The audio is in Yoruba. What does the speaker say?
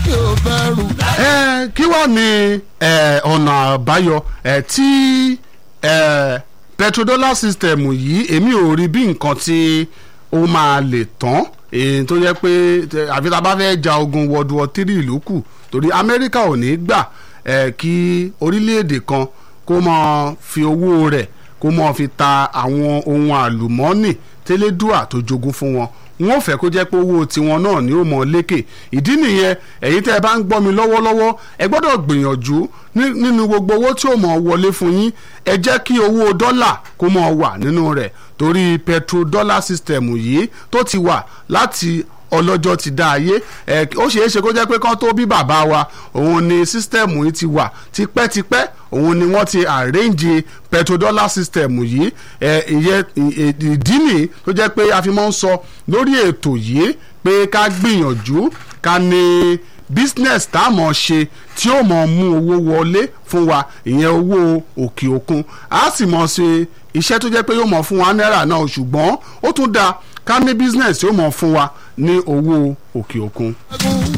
kí o bẹ̀rù. ẹ kí wàá ní ẹ, ọ̀nà àbáyọ ẹ, tí ẹ, petrodollar system yìí èmi ò rí bí nǹkan tí ó máa lè tán èyí tó yẹ pé tẹ- àfi tá a bá fẹ́ ja ogun world war three ló kù torí amẹ́ríkà ò ní gbà ẹ, kí orílẹ̀-èdè kan kó máa fi owó rẹ̀ kó máa fi ta àwọn ohun àlùmọ́ọ́nì tẹ́lẹ́dùà tó jogún fún wọn wọn ò fẹ́ kó jẹ́ pé owó tiwọn náà ni ó mọ lékè ìdí nìyẹn ẹ̀yin tẹ́ ẹ bá ń gbọ́ mi lọ́wọ́lọ́wọ́ ẹ gbọ́dọ̀ gbìyànjú ní- nínú gbogbo owó tí ó mọ̀ wọlé fún yín ẹ jẹ́ kí owó dọ́là kó mọ̀ wà nínú rẹ̀ torí petrodollar system yìí tó ti wà láti ọlọ́jọ́ ti dá ayé ẹ ó ṣeé ṣe kó jẹ́ pé kán tó bí bàbá wa òun ni sísítẹ̀mù yìí ti wà tipẹ́tipẹ́ òun ni wọ́n ti arrange petrodollar system yìí ẹ ìyẹn ì- ì- ìdí nìyí tó jẹ́ pé a fi máa ń sọ lórí ètò yìí pé ká gbìyànjú ká ní business tá a mọ̀ ṣe tí ó mọ̀ mú owó wọlé fún wa ìyẹn owó òkè òkun a sì mọ̀ ṣe iṣẹ́ tó jẹ́ pé yóò mọ̀ fún wa náírà náà ṣùgbọ́n ó tún dáa ká ní business tí ó mọ̀ fún wa ní owó òkè òkun.